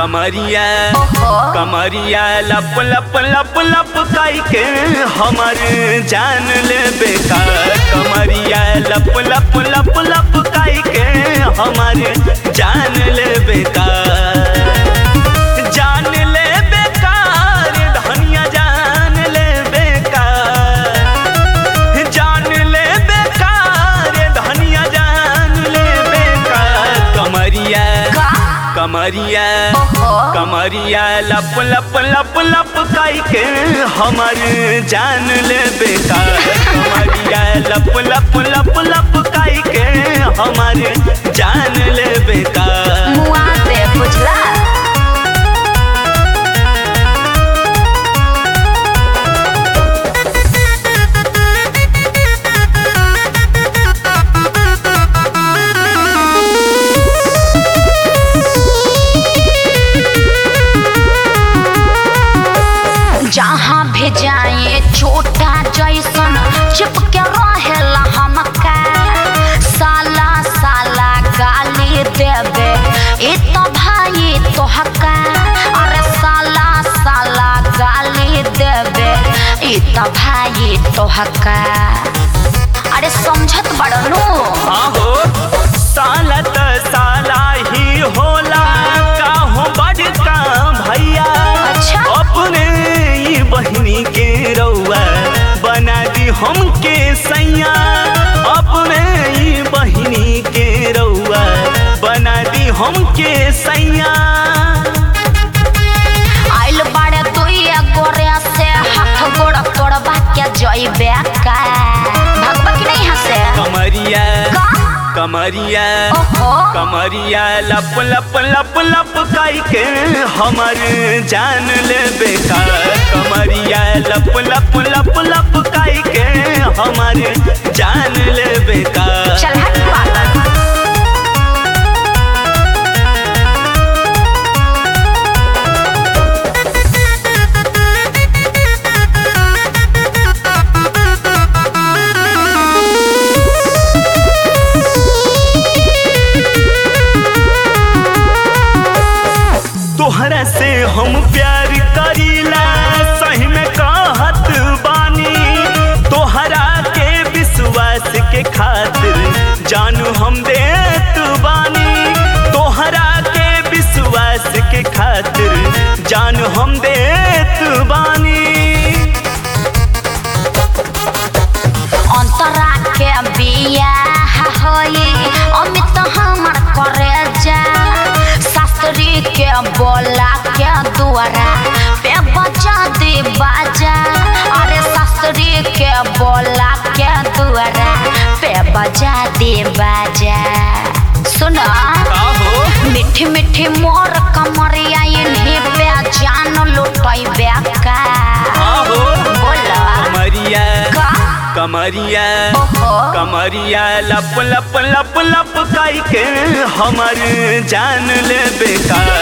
कमरिया ओहो कमरिया लप लप लप लप काई के हमर जान ले बेकार कमरिया लप लप लप लप काई के हमर जान ले बेकार जान ले बेकार धनिया जान ले बेकार जान ले बेकार धनिया जान ले बेकार कमरिया का कमरिया ओहो कमरिया लप लप लप लप काई के हमर जान ले बेकार कमरिया लप लप लप लप काई के हमर जान ले बेकार मुआ दे बुझला जहाँ भी जाए छोटा जैसन चिपके रहेला हमका साला साला गाली देवे ए तो भाई तोहका अरे साला साला गाली देवे ए तो भाई तोहका अरे समझत बड़नू हाँ हो साला त साला ही होला का हो बड़का भैया अच्छा। अपने ही बहनी के रउआ बना दी हमके सैया अपने ही बहनी के रउआ बना दी हमके सैया आइल बाड़े दुइया गोरे से हाथ गोड़ तोड़बा के जइबे का भगवा की नहीं हंसे कमरिया का कमरिया ओहो कमरिया लप लप लप लप काई के हमर जान ले बेकार कमरिया लप लप लप लप काई के हमर जान ले बेकार चल हट पागल तोहरा से हम प्यार करीला सही में कहत बानी तोहरा के विश्वास के खातिर जानू हम देत बानी तोहरा के विश्वास के खातिर जानू हम देत बानी अंतरा के बियाह होई अमित हमर करे जा शास्त्री के बोला के दुआरा पे बजा दे बाजा अरे शास्त्री के बोला के दुआरा पे बजा दे बाजा सुना का हो मीठी मीठी मोर कमरिया इन्हीं पे जान लुटई बेका आहो बोला कमरिया का कमरिया ओहो कमरिया लप लप लप लप काई के हमर जान ले बेकार